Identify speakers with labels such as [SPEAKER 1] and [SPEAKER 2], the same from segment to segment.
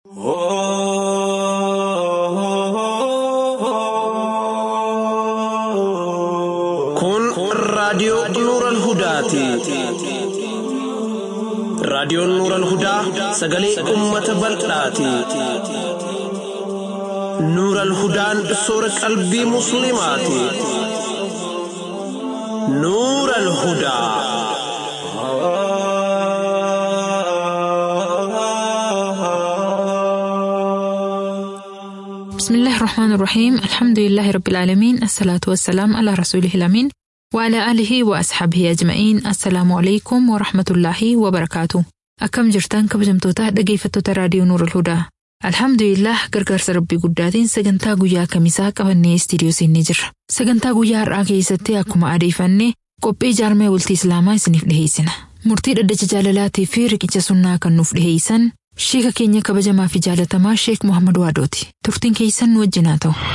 [SPEAKER 1] Kun raadiyoo Nuural Hudaati. Raadiyoon Nuural Hudaa sagalee uummata bal'aati. Nuural Hudaan soora qalbii Musliimaati. Nuural Hudaa.
[SPEAKER 2] بسم الله الرحمن الرحيم الحمد لله رب العالمين الصلاة والسلام على رسوله الأمين وعلى آله وأصحابه أجمعين السلام عليكم ورحمة الله وبركاته أكم جرتان كبجمتوتا dhaggeeffattoota raadiyoo Nuur Alhudaa Alhamdulillah gargaarsa rabbii guddaatiin sagantaa guyyaa kamisaa qabannee istiidiyoo seennee jirra. Sagantaa guyyaa har'aa keessatti akkuma adeeffannee qophii jaarmee bultii Islaamaa isiniif dhiheessina. Murtii dhaddacha jaalalaatii fi riqicha sunnaa kan nuuf dhiheessan Sheeka keenya kabajamaa fi jaalatamaa Sheek Muhammad Waadooti. Turtiin keessan nu wajjin haa ta'u.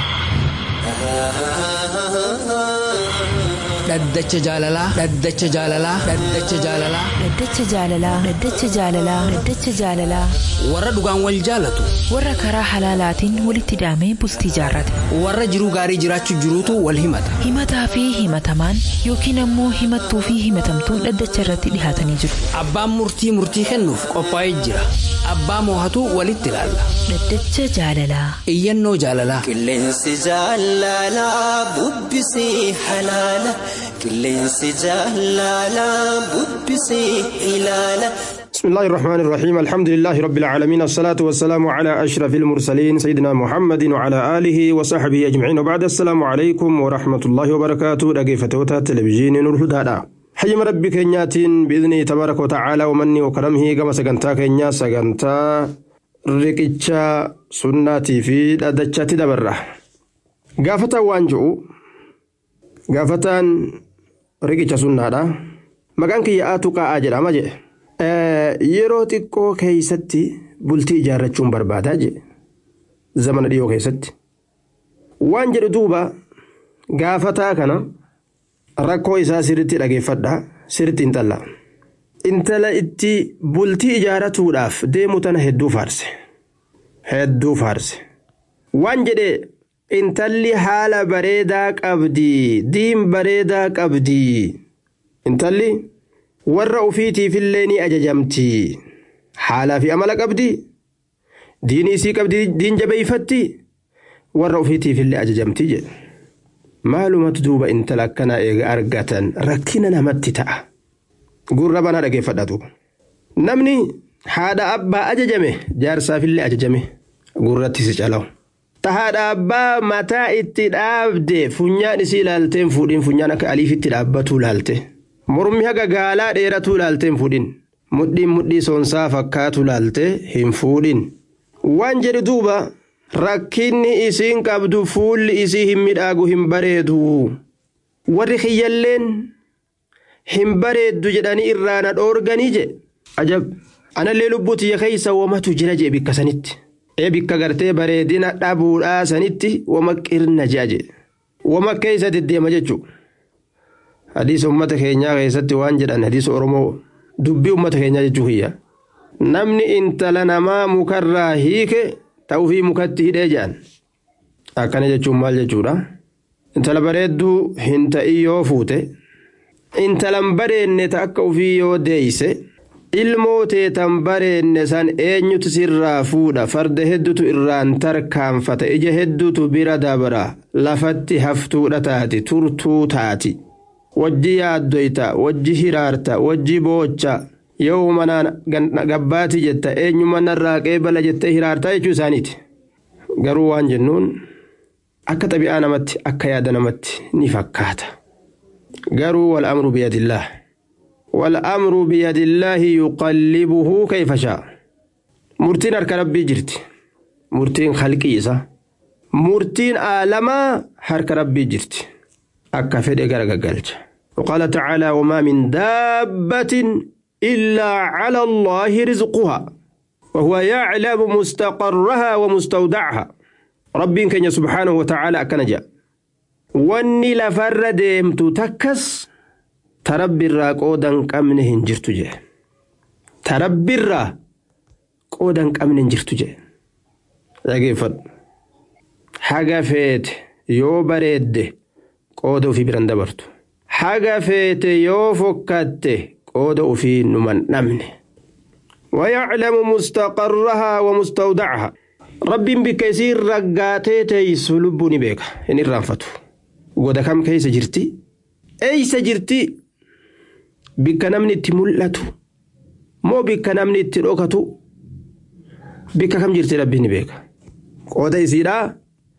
[SPEAKER 3] Dhaddacha jaalalaa. Dhaddacha jaalalaa. Dhaddacha jaalalaa.
[SPEAKER 4] Dhaddacha jaalalaa. Dhaddacha jaalalaa. Dhaddacha jaalalaa.
[SPEAKER 3] Warra dhugaan wal jaalatu.
[SPEAKER 4] Warra karaa halaalaatiin walitti hidhamee bultii jaarrate.
[SPEAKER 3] Warra jiruu gaarii jiraachuu jiruutu wal himata.
[SPEAKER 4] Himataa fi himatamaan yookiin ammoo himattuu fi himatamtuun dhaddacha irratti dhihaatanii jiru.
[SPEAKER 3] Abbaan murtii murtii kennuuf qophaa'ee jira. Abbaa moohatu walitti ilaalla.
[SPEAKER 4] Dhaddacha jaalalaa.
[SPEAKER 3] Iyyannoo jaalalaa.
[SPEAKER 5] Qilleensi jaalalaa bubbisee halaala. Qilleensi jaalalaa bubbisee ilaala.
[SPEAKER 6] بسم الله الرحمن الرحيم الحمد لله رب العالمين الصلاة والسلام على أشرف المرسلين سيدنا محمد وعلى آله وصحبه أجمعين وبعد السلام عليكم ورحمة الله وبركاته رقيفتوتا تلفزيون نور هدادا حيم ربي كنياتين بإذنه تبارك وتعالى ومني وكرمه كما سقنتا كنيا سقنتا رقيتشا سناتي في دادتشا تدبره قافتا وانجو قافتا رقيتشا سنادا مكان كي يآتو قاء جرى مجئ yeroo xiqqoo keeysatti bultii ijaarrachuun barbaadaa jedhe zamana dhiyoo keessatti waan jedhu duuba gaafataa kana rakkoo isaa sirritti dhageeffadha sirritti intala intala itti bultii ijaaratuudhaaf deemu tana hedduu faarse hedduu faarse waan jedhe intalli haala bareedaa qabdi diin bareedaa qabdi intalli warra ufiitiifillee ni ajajamti haalaa fi amala qabdi diinii isii qabdi diin jabeeyfatti warra ufiitiifillee ajajamti jedhe maalumatu duuba intala akkanaa eega argatan rakkina namatti ta'a gurra banaa dhageeffadhatu namni haadha abbaa ajajame jaarsaafillee ajajame gurratti si calawu ta haadha abbaa mataa itti dhaabde funyaan isii ilaalteen fuudhin funyaan akka aliifitti dhaabbatuu laalte. mormi haga gaalaa dheeratuu laalte hin fuudhin mudhiin mudhii soonsaa fakkaatu laalte hin fuudhin waan jedhe duuba rakkinni isiin qabdu fuulli isii hin midhaagu hin bareedu warri kiyyalleen hin bareeddu jedhanii irraa na dhoorganii je ajab anallee lubbuu tiyya keeysa wamatu jira jee bikka sanitti ee bikka gartee bareedina dhabuudhaa sanitti wama qirna jea je wama keeysa deddeema jechuu hadiisa ummata keenyaa keessatti waan jedhan hadiisa oromoo dubbii ummata keenyaa jechuu hiyya namni intala namaa mukarraa hiike ta'uufii mukatti hidhee jedhan akkana jechuun maal jechuudha intala bareedduu hin ta'in yoo fuute intalan bareenne ta akka ufii yoo deeyse ilmoo teetan bareenne san eenyutu sirraa fuudha farda heddutu irraan tarkaanfata ija heddutu bira dabra lafatti haftuudha taati turtuu taati. wajji yaaddoyta wajji hiraarta wajji boocha yoo manaan gabbaati jetta eenyuma narraa qeebala jettee hiraartaa jechuu isaaniiti garuu waan jennuun akka xabi'aa namatti akka yaada namatti ni fakkaata garuu wal amru biyadillaah wal amru biyadillaahi yuqallibuhu kayfa shaa murtiin harka rabbii jirti murtiin khalqii isa murtiin aalamaa harka rabbii jirti akka fedhe gara gaggalcha وقال تعالى وما من دابة إلا على الله رزقها وهو يعلم مستقرها ومستودعها ربي كان سبحانه وتعالى أكنجا واني لفر ديمت تكس تربي الرا قودا قمنهن جرت جه تربي الرا قودا قمنهن جرت جه dhageeffadhu haga feete yoo bareedde qooda ofii biran dabartu haga feete yoo fokkatte qooda ofii numan dhabne ويعلم مستقرها ومستودعها رب بكثير رقاتي تيس لبوني بيك إن الرانفتو قد كم كيس جرتي أيس جرتي بك نمني تملتو مو بك نمني تروكتو بك كم جرتي ربي بيك قد يسيرا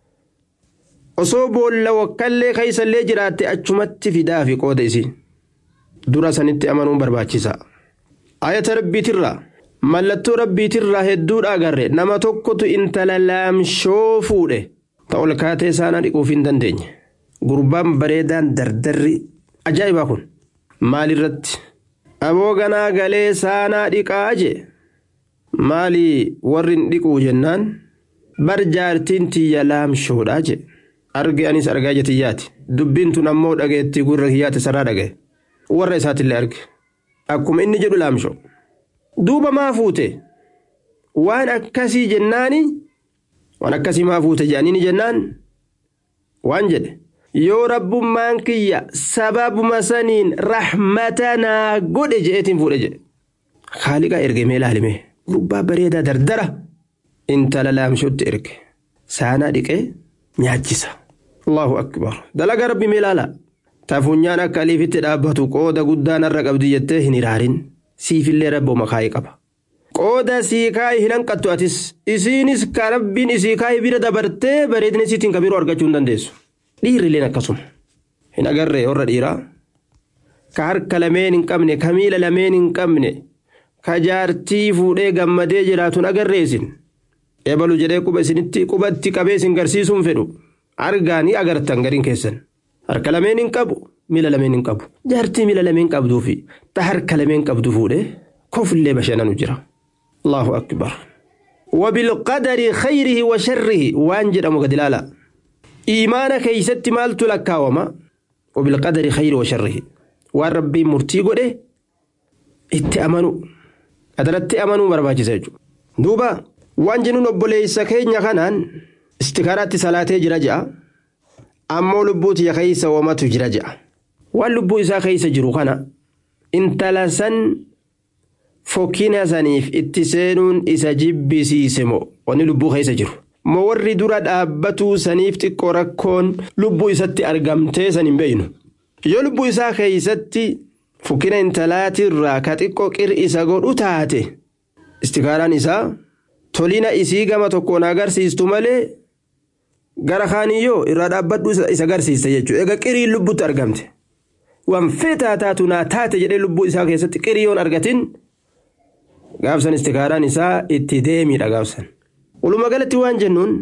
[SPEAKER 6] osoo boolla wakkaallee keeysallee jiraatte achumatti fidaa fi qooda isiin dura sanitti amanuun barbaachisa ayata rabbiitirraa mallattoo rabbiitirraa hedduudha agarre nama tokkotu intala laamshoo fuudhe ta ol kaatee saanaa dhiquuf hin dandeenye gurbaan bareedaan dardarri ajaa'ibaa kun maalirratti aboo ganaa galee saanaa dhiqaa jee maalii warri hin dhiquu jennaan bar jaartiin tiyya laamshoodhaa jee arge anis argaa jetiyyaati dubbiin tun ammoo dhageetti gurra kiyyaate sarraa dhagaye warra isaatillee arge akkuma inni jedhu laamsho duuba maa fuute waan akkasii jennaani waan akkasii maa fuute jedhaniini jennaan waan jedhe yoo rabbummaan kiyya sababuma saniin rahmatanaa godhe je'eetiin fuudhe jedhe haaliqa ergemee laalime gurbaa bareedaa dardara intala laamshotti erge saanaa dhiqee nyaachisa allahu akbar dalaga rabbi mee laala tafunyaan akka aliifitti dhaabbatu qooda guddaan irra qabdi jettee hin iraarin siifillee rabbooma kaayee qaba qooda sii kaayee hin hanqattu atis isiinis ka rabbiin isii kaayee bira dabartee bareedina isiitiin ka biroo argachuu hin dandeessu dhiirrileen akkasuma hin agarree warra dhiiraa ka harka lameen hin qabne ka miila lameen hin qabne ka jaartii fuudhee gammadee jiraatuun agarreesin ebalu jedhee quba isinitti qubatti qabee isin garsiisuun fedhu argaa ni agartan gariin keessan harka lameen hin qabu miila lameen hin qabu jaartii miila lameen qabduu fi ta harka lameen qabdu fuudhee kofillee bashannanu jira allahu akbar وبالقدر خيره وشره وانجر مقدلالا إيمان كيست مالت لكاوما وبالقدر خير وشره والربي مرتي قده اتأمنوا أدرت أمنوا برباجي سيجو دوبا waan jennuun obboleessa keenya kanaan istikaaraatti salaatee jira je'a ammoo lubbuu tiyya keeysa wamatu jira je'a waan lubbuu isaa keeysa jiru kana intala san fokkina saniif itti seenuun isa jibbisiise moo wanni lubbuu keeysa jiru moo warri dura dhaabbatuu saniif xiqqoo rakkoon lubbuu isatti argamtee san hin beeynu yoo lubbuu isaa keeysatti fokkina intalaatirraa ka xiqqoo qir isa godhu taate istikaaraan isaa tolina isii gama tokkoon agarsiistu malee gara kaaniyyoo irraa dhaabbadhu isa agarsiista jechuudha egaa qiriin lubbutti argamte waan feetaa taatu naa taate jedhee lubbuu isaa keessatti qiriyoon argatin gaafsan istikaaraan isaa itti deemiidha gaafsan walumaa galatti waan jennuun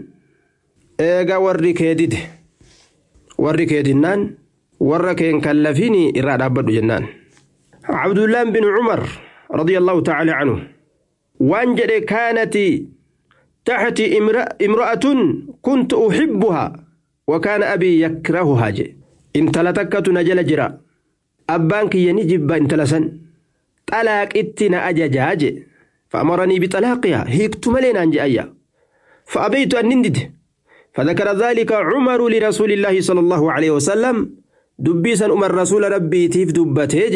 [SPEAKER 6] eegaa warri kee dide warri kee dinnaan warra keen kallafiin irraa dhaabbadhu jennaan abdullaan bin cumar radiyallahu ta'ala anhu waan jedhe kaanati taxti imra'atun kuntu uxibbuha wakaana abii yakrahuhaa jedhe intala takkatu na jala jira abbaan kiyya ni jibba intala san xalaaqitti na ajajaa jedhe فأمرني بطلاقها هيكت ملينا عن جاية فأبيت أن نندد فذكر ذلك عمر لرسول الله صلى الله عليه وسلم دبيسا أمر رسول ربي تيف دبته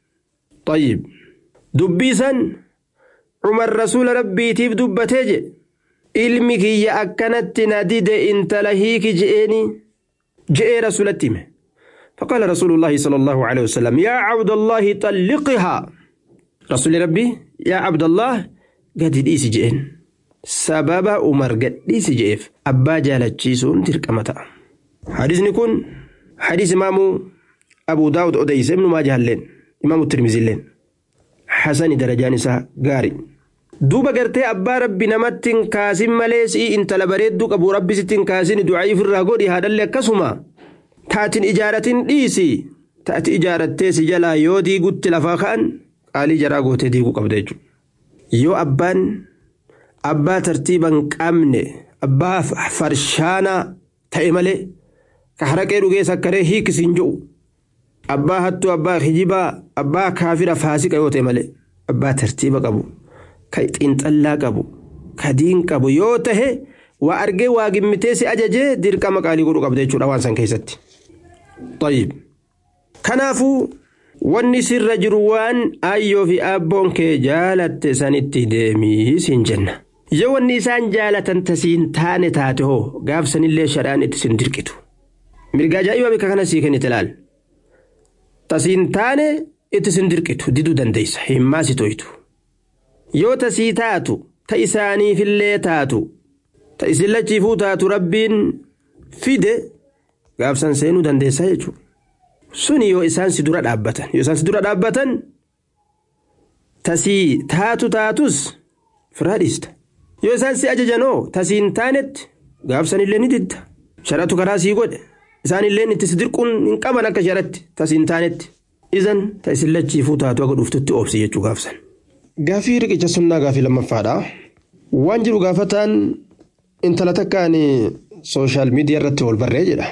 [SPEAKER 6] طيب دبيسا عمر رسول ربي تيف دبته ilmi kiyya akkanatti na dide intala hiiki je'eeni je'ee rasulatti hime فقال رسول الله صلى الله عليه وسلم يا عبد الله طلقها رسول ربي يا عبد الله قد ديسي جئن سبب عمر قد ديسي جئف أبا جالتشيسون تلك متى حديث نكون حديث إمام أبو داود أديس ابن ماجه اللين إمام الترمذي اللين حسن درجان سا قاري duuba gartee abbaa rabbi namatti hin kaasin malee si'i intala bareedduu qabu rabbi sitti hin kaasin du'aa ofirraa godhi haadhallee akkasuma taatin ijaaratin dhiisi taati ijaarattee si jalaa yoo diigutti lafaa ka'an qaalii jaraa gootee diiguu qabda jechuudha. Yoo abbaan abbaa tartiiban qabne abbaa farshaanaa ta'e malee ka haraqee dhugee sakkaree hiikisiin jiru abbaa hattuu abbaa hijibaa abbaa kaafira faasiqa yoo ta'e malee abbaa tartiiba qabu. ka xiinxallaa qabu ka diin qabu yoo tahe waa argee waa gimmitee si ajajee dirqama qaalii godhuu qabda jechuudha waan san keessatti. طيب kanaafuu wanni sirra jiru waan ayyoo fi abboon kee jaalatte sanitti deemii siin jenna. yoo wanni isaan jaalatan tasiin taane taate hoo gaafsanillee shadhaan itti sin dirqitu. mirga ajaa'iba bika kana sii kennite laal. tasiin taane itti sin dirqitu diduu dandeessa himmaa si toytu. yoo tasii taatu ta isaaniifillee taatu ta isin lachiifuu taatu rabbiin fide gaafsan seenuu dandeessaa jechuudha. suni yoo isaan si dura dhaabbatan yoo isaan si dura dhaabbatan tasii taatu taatus firaa dhiista yoo isaan si ajajanoo tasiin taanetti gaafsanillee ni didda sharatu karaa sii godhe isaanillee itti si dirquun hin qaban akka sharatti tasiin taanetti izan ta isin lachiifuu taatu akka dhuftutti oobsi jechuu gaafsan. Gaafii riqicha sunnaa gaafii lammaffaadha. Waan jiru gaafataan intala takkaan sooshaal miidiyaa irratti wal barree jedha.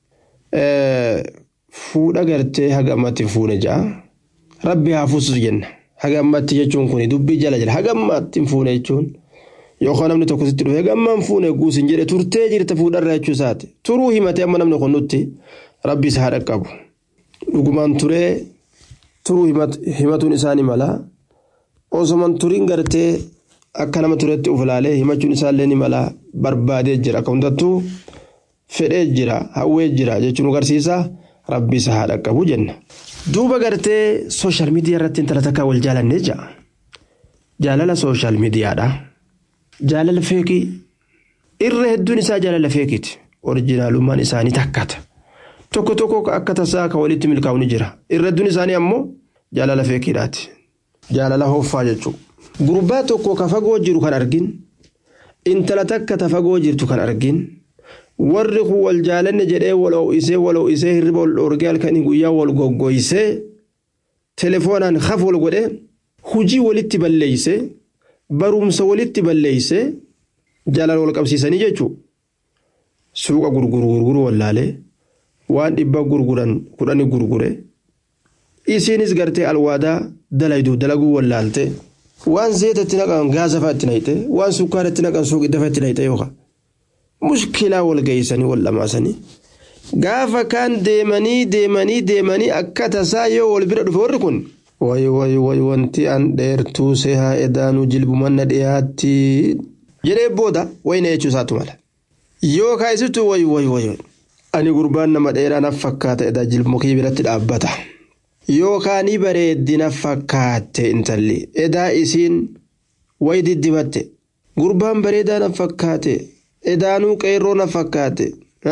[SPEAKER 6] Fuudha gartee haga ammatti fuune ja'a. Rabbi haa fuusus jenna. Haga ammatti jechuun kun dubbii jala jira. Haga ammatti hin fuune jechuun yookaan namni tokko sitti dhufe haga ammaan fuune guusin jedhe turtee jirta fuudharra jechuu isaati. Turuu himatee amma namni kun nutti rabbi isa haadha qabu. Dhugumaan turee turuu himatuun isaanii mala. Osoman turiin gartee akka nama turetti uf ilaalee himachuun isaallee ni mala barbaadee jira. Akka hundattuu fedhee jira hawwee jira jechuun agarsiisa. rabbi isa haadha qabu jenna. Duuba gartee sooshaal miidiyaa irratti intala takka wal jaalannee jira. Jaalala sooshaal miidiyaadha. Jaalala feekii irra hedduun isaa jaalala feekiiti. Orijinaalummaan isaanii takkata. Tokko tokko akka tasaa ka walitti milkaa'u ni jira. Irra hedduun isaanii ammoo jaalala feekiidhaati. Jaalala hooffaa jechuudha. Gurbaa tokko ka fagoo jiru kan argin. Intala takka ta fagoo jirtu kan argin. warri kun wal jaalanne jedhee wal ho'isee wal ho'isee hirriba wal dhorgee halkanii guyyaa wal goggoysee telefoonaan haf wal godhee hujii walitti balleeyse barumsa walitti balleeyse jaalala wal qabsiisanii jechuudha. Suuqa gurguru gurguru wallaalee waan dhibba gurguran kudhani gurgure isiinis gartee alwaadaa dalaydu dalaguu wallaalte waan zeetatti naqan gaasa fa'a itti naqxe waan sukkaara itti naqan suuqidda fa'a itti naqxe yookaan. mushkilaa wal geessanii wal dhamaasanii gaafa kaan deemanii deemanii deemanii akka tasaa yoo wal bira dhufe warri kun way way way wanti an dheertuu sehaa edaanuu jilbumanna dhiyaatti jedhee booda wayna jechuu isaatu mala yoo kaayisitu way way way ani gurbaan nama dheeraa naf fakkaata edaa jilbumukii biratti dhaabbata yookaanii bareeddina fakkaatte intalli edaa isiin way diddibatte gurbaan bareedaa naf fakkaate edaanuu qeerroo na fakkaate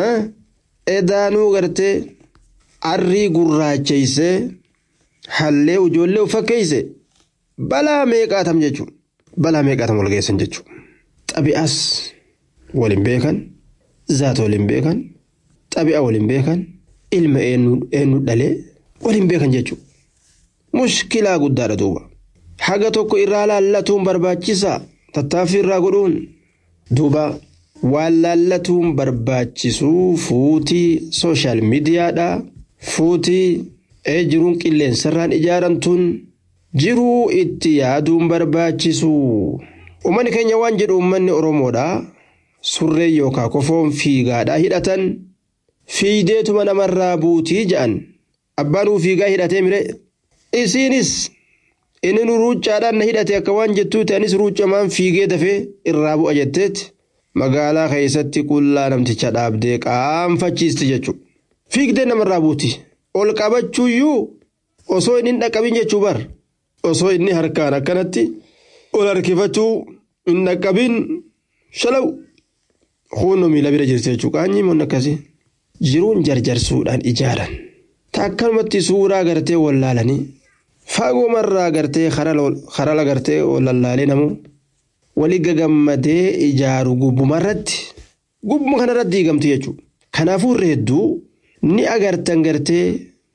[SPEAKER 6] edaanuu gartee arrii gurraacheysee hallee ijoollee ufakkeeyse balaa meeqaatam jechuun balaa meeqaatam wal geessan jechuun xabi'as waliin beekan zaata waliin beekan xabi'a waliin beekan ilma eenyu dhalee waliin beekan jechuun mushkilaa guddaadha duuba haga tokko irraa laallatuun barbaachisaa tattaaffii irraa godhuun duuba. waan laallatuun barbaachisuu fuutii sooshaal miidiyaadha fuutii ee jiruun qilleensarraan ijaaramtuun jiruu itti yaaduun barbaachisu uummanni keenya waan jedhu uummanni oromoodha surree yookaan kofoon fiigaadha hidhatan fiideetuma namarraa buutii ja'an abbaanuu fiigaa hidhatee mire isiinis inni nu ruuccaadhaan na hidhate akka waan jettuu ta'anis ruuccamaan fiigee dafee irraa bu'a jetteetti. magaalaa keessatti qullaa namticha dhaabdee qaanfachiisti jechuudha. Fiigdee namarraa buuti. Ol qabachuuyyuu osoo inni hin dhaqqabin jechuu bar. Osoo inni harkaan akkanatti ol harkifachuu hin dhaqqabin shalaw. Huunno miila bira jirti jechuudha. Qaanyii moon akkasii. Jiruun jarjarsuudhaan ijaaran. Takkanumatti suuraa gartee wallaalanii. Fagoomarraa gartee harala gartee wallaallee namoo. wali gagammadee ijaaru gubbuma irratti gubbuma kanarratti diigamtu jechuudha. Kanaafuu irra hedduu ni agartan gartee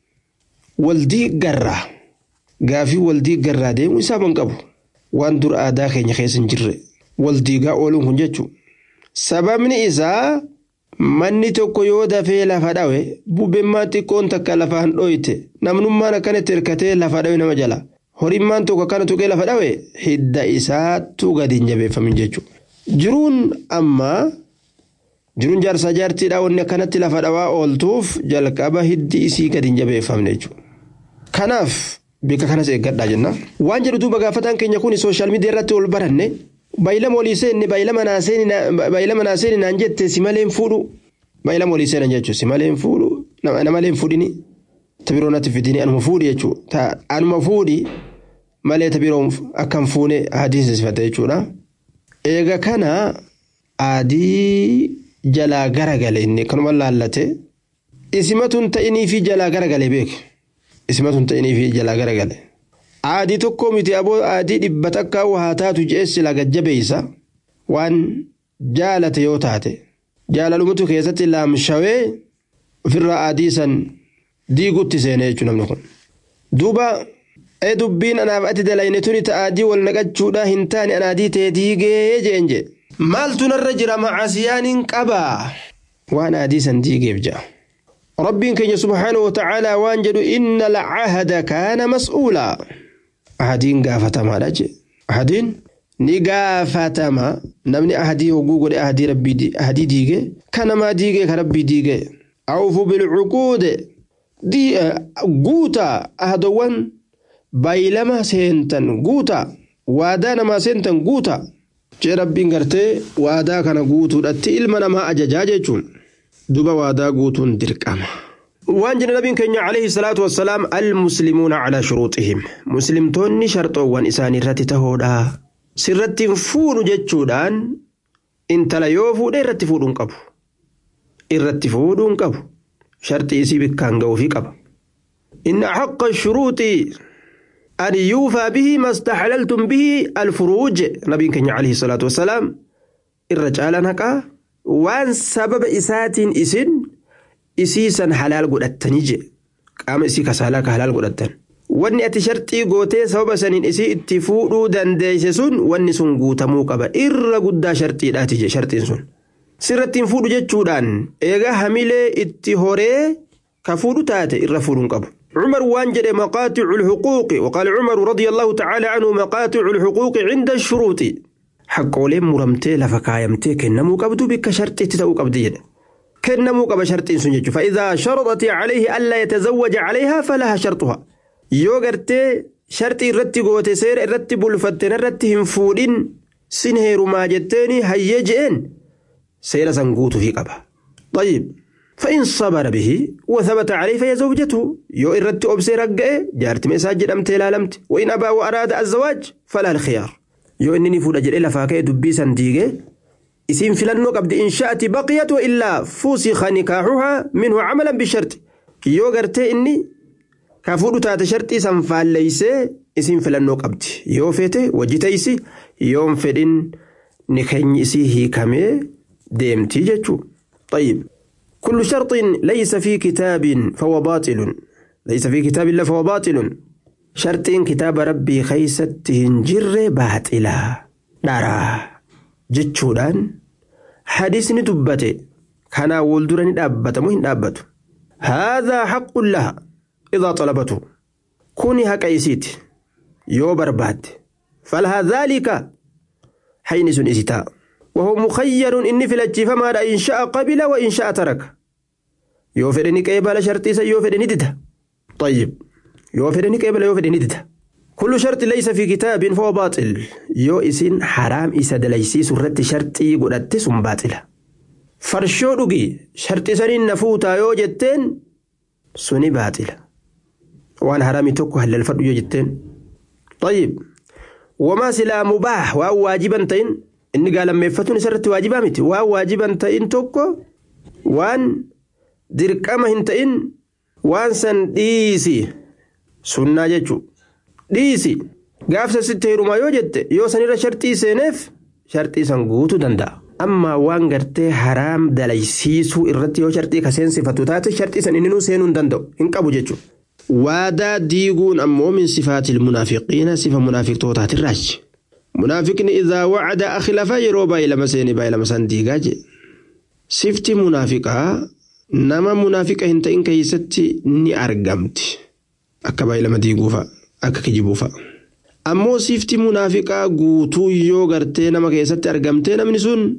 [SPEAKER 6] waldii garraa gaafii waldii garraa deemuu isaa man qabu waan dur aadaa keenya keessa hin jirre waldiigaa ooluun kun jechuudha. Sababni isaa manni tokko yoo dafee lafa dhawe bubbeenmaan xiqqoon takka lafaan dhoyte namnummaan akkanatti hirkatee lafa dhawe nama jala. horimmaan tokko akkana tuqee lafa dhawe hidda isaattuu gadi hin jabeeffamin jechuudha. Jiruun amma jiruun jaarsaa jaartiidhaa wanni akkanatti lafa dhawaa ooltuuf jalqaba hiddi isii gadi hin jabeeffamne jechuudha. Kanaaf bika kanas eeggadhaa jenna. Waan jedhu duuba gaafataan keenya kun sooshaal miidiyaa irratti ol baranne baay'ilama olii seenne baay'ilama naa seeni naan jette si malee hin fuudhu baay'ilama olii seenan jechuudha si malee hin fuudhu nama malee hin fuudhini tabiroo natti fidini anuma fuudhi jechuudha anuma fuudhi malee tabiroo akka hin fuune hadiisifate jechuudha. Eega kana adii jalaa garagale inni kanuma laallate isimatun ta'inii fi jalaa garagale beeke isimatun ta'inii fi jalaa garagale. Aadii tokko miti aboo aadii dhibba takkaa haa taatu je'essi laga jabeeysa waan jaalate yoo taate jaalalumatu keessatti laamshawee ofirraa aadii san diigutti seenee jechuudha namni kun. Duuba ee dubbiin anaaf ati dalayne tuni ta'aadii wal naqachuudhaa hin taane anaadii ta'e diigee jeen jee. Maaltu narra jira macaasiyaan hin qabaa waan aadii san diigeef ja'a. Rabbiin keenya subhaanahu wa ta'aalaa waan jedhu inna lacahada kaana mas'uulaa. ahadiin gaafatamaadha jee ahadiin ni gaafatama namni ahadii hogguu godhe ahadii rabbii ahadii diige kan namaa diige ka rabbii diige awfu bilcuquude guutaa ahadowwan baylama seentan guutaa waadaa namaa seentan guutaa jee rabbiin gartee waadaa kana guutuudhatti ilma namaa ajajaa jechuun duba waadaa guutuun dirqama. waan jedhe nabiin keenya alayhi salaatu wassalaam almuslimuuna calaa shuruuxihim muslimtoonni sharxoowwan isaanii irratti tahoodha sirratti hin fuudhu jechuudhaan intala yoo fuudhe irratti fuudhuun qabu irratti fuudhuun qabu sharxii isii bikkaan ga'uufii qaba inna xaqa shuruuxi an yuufaa bihi mastaxlaltum bihi alfuruuj nabiin keenya alayhi salaatu wassalaam irra caalaan haqaa waan sababa isaatiin isin isiisan halaal godhattanii je qaama isii kasaalaa ka halaal godhattan wanni ati sharxii gootee sababa saniin isii itti fuudhuu dandeeyse sun wanni sun guutamuu qaba irra guddaa sharxiidhaati je sharxiin sun sirratti hin fuudhu jechuudhaan eega hamilee itti horee ka fuudhu taate irra fuudhuun qabu عمر وانجد مقاطع الحقوق وقال عمر رضي الله تعالى عنه مقاطع الحقوق عند الشروط حقولين مرمتي لفكايمتي كنمو قبدو بك شرطي تتو قبدي كنمو قب شرط سنجج فإذا شرطت عليه ألا يتزوج عليها فلها شرطها يوغرتي شرطي رتي قوتي سير رتي بلفتن رتي هنفودين سنهير ما جتيني هيجئن سير سنقوت في قبه طيب فإن صبر به وثبت عليه فهي زوجته يو إردت أبسي رقئ جارت مساجد أمتي لا لمت وإن أبى وأراد الزواج فلا الخيار يو إنني فود أجل إلا فاكي دبي سنديقي isiin filannoo qabdi in sha'ati baqiyat wa illaa fuusiqa nikaaxuhaa minhu camalan bishart yoo gartee inni ka fuudhu taate sharxii san faalleeysee isiin filannoo qabdi yoo feete wajjiteysi yoon fedhin nikeenyi isii hiikamee deemtii jechuu طيب كل شرط ليس في كتاب فهو باطل ليس في كتاب الله فهو باطل شرط كتاب ربي خيست هنجر باطلا دارا jechuudhaan hadisni dubbate kanaa wal dura ni dhaabbatamu hin dhaabbatu haadhaa haqqun laha idaa xalabatu kuni haqa isiiti yoo barbaadde falhaa dhaalika hayni sun isi ta'a وهو مخير إني في الأجيفة إن شاء قبل وإن شاء ترك يوفرني قبل شرطي سيوفرني دده طيب يوفرني قبل يوفرني دده كل شرط ليس في كتاب فهو باطل يو إسين حرام إسا دليسي سرت شرطي قدت سن باطلة فرشو دقي شرط سنين نفوتا يو جتين سني باطلة وان حرامي توكو هل الفرد يو جتين طيب وما سلا مباح وأو واجبا تين إني قال لما يفتون سرت واجبا متي وأو واجبا تين توكو وان دركما هنتين وان سن ديسي سنة جتشو dhiisi gaafsa sitti heerumaa yoo jette yoo sanirra sharxii seeneef sharxii san guutuu danda'a. Amma waan gartee haraam dalaysiisuu irratti yoo sharxii ka seensifatu taate sharxii san inni seenuu hin danda'u hin qabu jechuudha. Waadaa diiguun ammoo min sifaatil munaafiqiina sifa munaafiqtootaatirraachi. Munaafiqni idaa wacada akhlafa yeroo baay'ilama seeni baay'ilama san diigaa jedhe. Sifti munaafiqaa nama munaafiqa hin ta'in keessatti ni argamti. Akka baay'ilama diiguufa. akka kijibuufa. Ammoo sifti munaafiqaa guutuu yoo gartee nama keessatti argamtee namni sun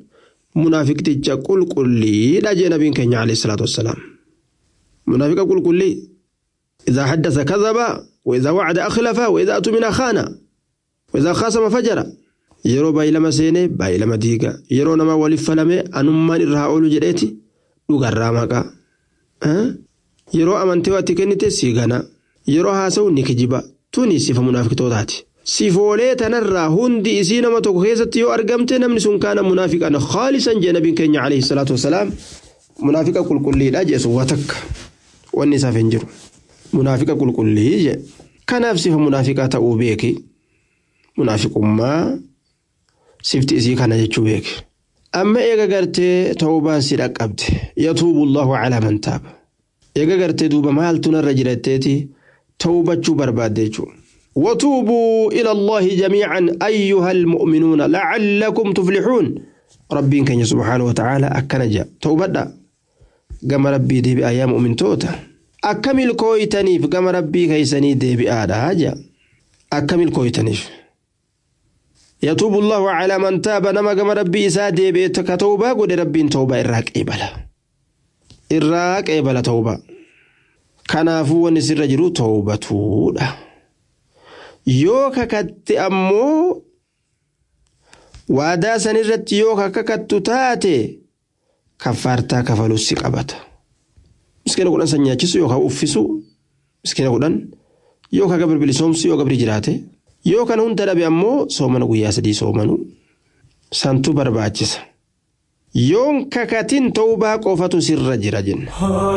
[SPEAKER 6] munaafiqticha qulqulliidha jee nabiin keenya alayhi salaatu wassalaam munaafiqa qulqullii إذا حدث كذب وإذا وعد أخلف وإذا أتمنى خان وإذا خاصم فجر yeroo baay'ilama seenee baay'ilama diiga yeroo nama waliif falame anummaan irraa oolu jedheeti dhugarraa maqaa yeroo amantee waatti kennite siigana yeroo haasa'u ni kijiba tuni sifa munaafiqtootaati. Sifoolee tanarraa hundi isii nama tokko keessatti yoo argamte namni sun kaana munaafiqan khaalisan jee nabiin keenya alayhi salaatu wasalaam munaafiqa qulqulliidha jeesu waa takka wanni isaaf hin jiru munaafiqa qulqullii jee kanaaf sifa munaafiqaa ta'uu beeki munaafiqummaa sifti isii kana jechuu beeki. Amma eega gartee ta'uubaan si dhaqqabde yatuubu Allahu calaa man taaba. Eega gartee duuba maaltu narra jiratteeti ta'uubachuu barbaadde jechuudha. وتوبوا إلى الله جميعا أيها المؤمنون لعلكم تفلحون ربي كان سبحانه وتعالى أكنجا توبدا قام ربي دي بأيام مؤمن توتا أكمل كويتنيف قام ربي كيسني دي بآدا هاجا أكمل كويتنيف يتوب الله على من تاب نما قام ربي إسا دي بيتك توبا قد ربي توبا إراك إبلا إراك إبلا توبا كنافو ونسر جرو توبة تودا yoo kakatte ammoo waadaa san irratti yoo kakattu taate kaffaartaa kafaluu si qabata. Miskiina kudhan san nyaachisu yookaan uffisu miskiina kudhan yoo ka gabri bilisoomsu yoo gabri jiraate yoo kana hunda dhabe ammoo soomana guyyaa sadii soomanu santu barbaachisa. Yoon kakatin ta'uu qofatu sirra jira jenna.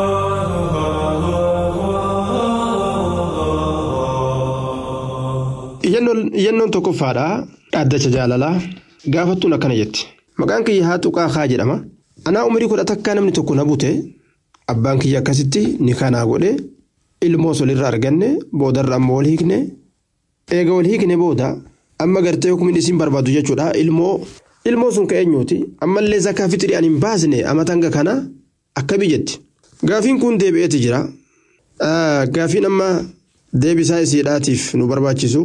[SPEAKER 6] Iyyannoon tokkoffaadha dhaddacha jaalalaa gaafattuun akkana jetti. Maqaan kiyya haa tuqaa haa jedhama. Anaa umurii kudha takkaa namni tokko na bute abbaan kiyya akkasitti ni kanaa godhe ilmoo solirra arganne boodarra ammoo wal hiikne eega wal hiikne booda amma gartee hukumin isin barbaadu jechuudha ilmoo ilmoo sun ka eenyuuti ammallee zakaa fixrii ani hin baasne amatanga kana akkami jetti. Gaafiin kun deebi'eeti jira. Gaafiin amma deebisaa isiidhaatiif nu barbaachisu.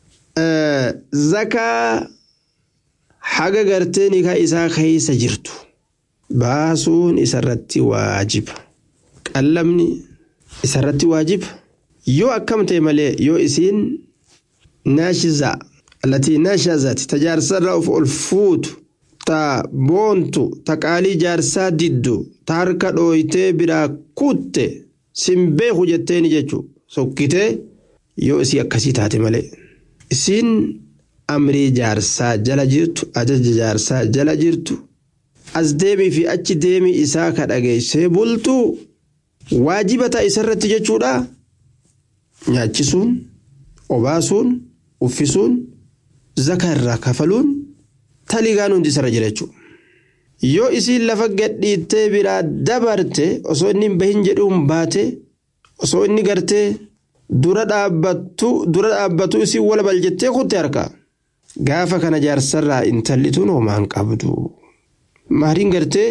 [SPEAKER 6] zakaa haga gartee nikaa isaa keessa jirtu baasuun isarratti waajiba qallamni isarratti waajiba yoo akkam ta'e malee yoo isiin naashiza allatii naashazati ta jaarsarra of ol fuutu ta boontu ta qaalii jaarsaa diddu ta harka dhooytee biraa kutte simbeeku jetteeni jechuu sokkitee yoo isii akkasii taate malee. isiin amrii jaarsaa jala jirtu ajaja jaarsaa jala jirtu as deemii fi achi deemii isaa ka dhageessee bultu waajiba ta'a isarratti jechuudha nyaachisuun obaasuun uffisuun zaka irraa kafaluun taligaan hundi isarra jira jechuudha. Yoo isiin lafa gadhiittee biraa dabarte osoo inni hin bahin jedhuun baate osoo inni gartee. dura dhaabbattu dura dhaabbattu isin wal baljettee kutte harka gaafa kana jaarsarraa intalli tun homaan qabdu maariin gartee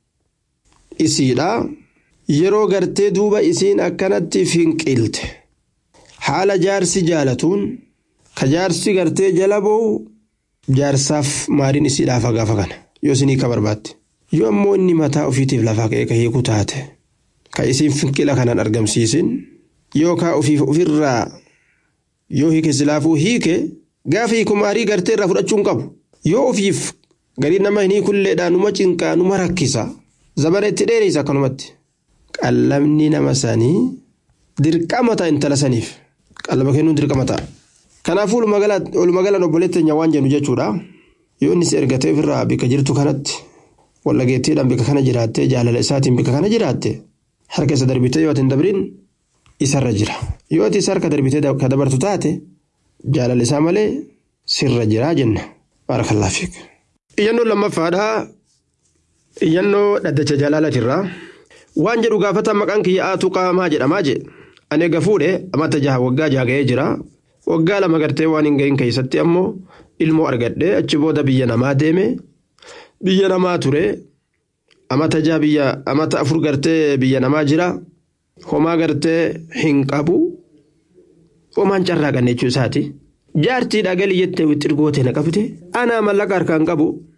[SPEAKER 6] isiidha yeroo gartee duuba isiin akkanatti finqilte haala jaarsi jaalatuun ka jaarsi gartee jala ba'u jaarsaaf maariin isiidhaaf gaafa kana yoo isinii ka barbaadde yoo ammoo inni mataa ofiitiif lafaa ka'ee ka hiiku taate ka isiin finqila kanaan argamsiisin. yookaan ofiif ofirraa yoo hiike silaafuu hiike gaafa hiiku maarii gartee irraa fudhachuu hin qabu yoo ofiif garii nama hin hiikulleedhaan numa cinqaa numa rakkisa zabana itti dheereysa akkanumatti qallamni nama sanii dirqama ta'a intala saniif qallaba kennuun dirqama ta'a. Kanaafuu olumagalaan obboleetti keenya waan jennu jechuudha yoo inni si ergatee ofirraa bika jirtu kanatti wallageettiidhaan bika kana jiraattee jaalala isaatiin bika kana jiraatte harka isa darbitee yoo hin dabrin. isarra jira yoo ati isa harka darbitee ka dabartu taate jaalala isaa malee sirra jiraa jenna baarakallaa fiik. Iyyannoo lammaffaadha iyyannoo dhaddacha jaalalatirraa waan jedhu gaafata maqaan kiyya aatu qaamaa jedhamaa je ani eega fuudhe amata jaha waggaa jaha ga'ee jira waggaa lama gartee waan hin gahin keessatti ammoo ilmoo argadhe achi booda biyya namaa deeme biyya namaa ture amata jaha biyya amata afur gartee biyya namaa jira. homaa gartee hin qabu homaan carraaqanne jechuu isaati jaartiidha galii jettee wixxirgoote na qabde anaa mallaqa harkaan qabu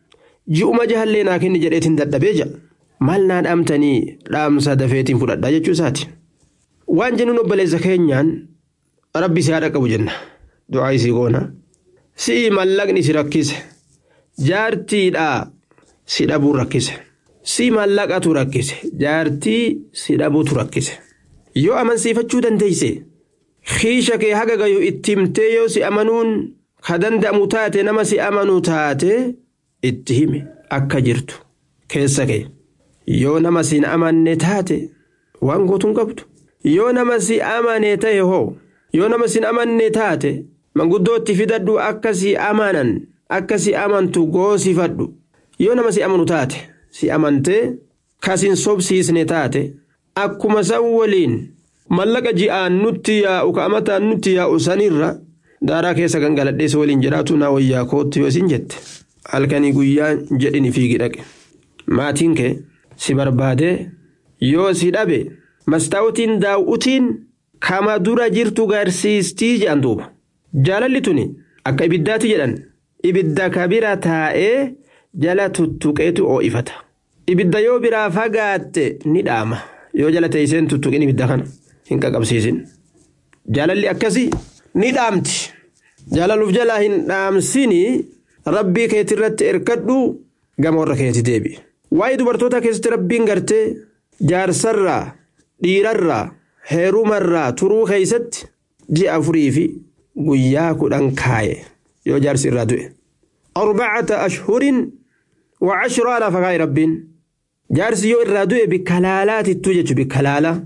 [SPEAKER 6] ji'uma jahallee naa kenni jedheetiin dadhabee jira maal naa dhaamtanii dhaamsa dafeetiin fudhadhaa jechuu isaati waan jennuun obboleessa keenyaan rabbi si haadha qabu jenna du'aa isii goona si'i mallaqni si rakkise jaartiidhaa si dhabuun rakkise si mallaqatu rakkise jaartii si dhabuutu rakkise yoo amansiifachuu dandeeyse kiisha kee haga gayu itti himtee yoo si amanuun ka danda'amu taate nama si amanu taate itti hime akka jirtu keessa kee yoo nama si amanne taate waan gootuun qabdu yoo nama si amane ta'e hoo yoo nama si amanne taate manguddootti fidadhu akka si amanan akka si amantu goosifadhu yoo nama si amanu taate si amantee kasin sobsiisne taate akkuma san waliin mallaqa ji'aan nutti yaa'u ka amataan nutti yaa'u sanirra daaraa keessa gangaladhee si waliin jedhaatu naa wayyaa kootti yoo isin jette halkanii guyyaa jedhini fiigi dhaqe maatiin kee si barbaadee yoo si dhabe mastaawutiin daawutiin kama dura jirtu garsiistii jedhan duuba jaalalli tuni akka ibiddaati jedhan ibidda kabira taa'ee jala tuttuqeetu oo'ifata ibidda yoo biraa fagaatte ni dhaama yoo jala teesseen tuttuqin ibidda kana hin qaqabsiisin jaalalli akkasii ni dhaamti jaalaluuf jalaa hin dhaamsini rabbii keetirratti erkadhu gama warra keeti deebi waa'ee dubartoota keessatti rabbiin gartee jaarsarraa dhiirarraa heerumarraa turuu keeysatti ji'a afurii fi guyyaa kudhan kaaye yoo jaarsi irraa du'e arbacata ashhurin wa cashraa lafa kaaye rabbiin jaarsi yoo irraa du'e bikka laalaatittuu jechu bikka laalaa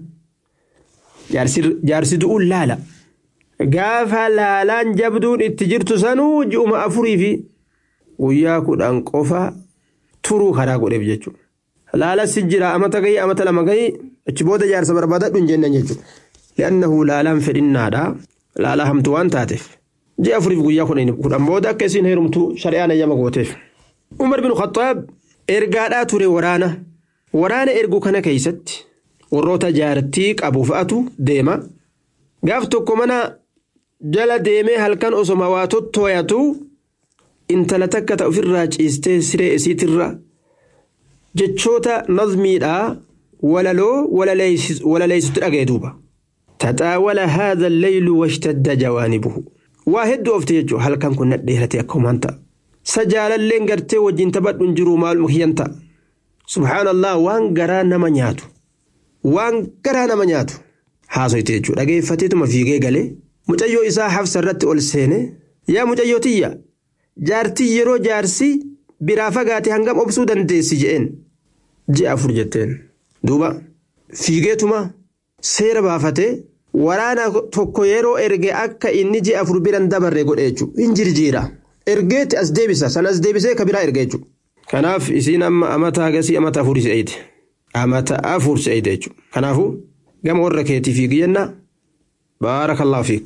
[SPEAKER 6] jaarsi du'uun laala gaafa laalaan jabduun itti jirtu sanuu ji'uma afurii fi guyyaa kudhan qofa turuu karaa godheef jechuudha. laala si jira amata gahii amata lama gahii achi booda jaarsa barbaadadhu hin jennaan jechuudha. li'annahu laalaan fedhinnaadha laala hamtu waan taateef ji'a afuriif guyyaa kudhan booda akka isiin heerumtu shari'aan ayyama gooteef. umar bin khattaab ergaadhaa ture waraana waraana ergu kana keeysatti warroota jaartii qabu fa'atu deema gaaf tokko mana jala deemee halkan osoma waa tottooyatu intala takka ta ofirraa ciistee siree isiitirra jechoota nazmiidhaa walaloo walaleeysutti dhaga'e duuba taxaawala haadha alleylu washtadda jawaanibuhu waa hedduu ofte jechuu halkan kun nadheerate akka humaan ta'a sa jaalalleen gartee wajjin taphadhuun jiruu maaluma kiyyan ta'a subhaanallah waan garaa nama nyaatu waan garaa nama nyaatu haasoyte jechuu dhageeffateetuma fiigee galee mucayyoo isaa hafsa irratti ol seene yaa mucayyoo tiyya jaartii yeroo jaarsi biraa fagaate hangam obsuu dandeessi je'een ji'a afur jetteen duuba fiigeetuma seera baafatee waraana tokko yeroo erge akka inni ji'a afur biran dabarre godhe jechuudha hin jirjiira ergeetti as deebisa san as deebisee ka biraa erge jechuudha kanaaf isiin amma amata agasii amata afur se'eete amata afur se'eete jechuudha kanaafuu gama warra keetii fiigi jenna baarakallahu fiik.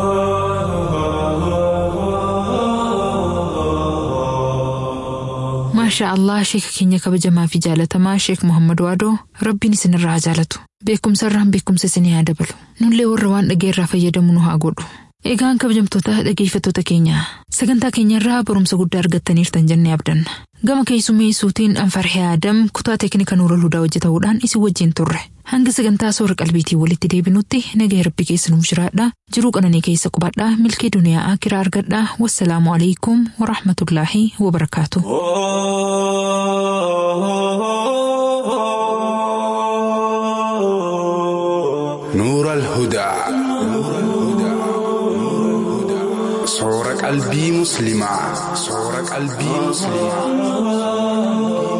[SPEAKER 2] maashaa allah sheeka keenya kabajamaa fi jaalatamaa sheek muhammad waadoo rabbiin isinirraa haa jaalatu beekumsarraan beekumsa isinii haa dabalu nullee warra waan dhageerraa fayyadamu nu haa godhu egaan kabajamtoota dhageeffattoota keenya sagantaa keenyarraa barumsa guddaa argattaniirtan jennee abdanna gama keessummeessuutiin anfarhee aadam kutaa teeknika nuura hudaa hojjetamuudhaan isin wajjin turre hanga sagantaa soora qalbiitiin walitti deebinutti nagaa rabbi keessa nuuf jiraadha jiruu qananii keessa qubadhaa milkee duniyaa akiraa argadhaa wassalaamu alaikum warahmatullaahi wabarakaatu.
[SPEAKER 7] نور الهدى صور قلبي مسلمة صور قلبي مسلمة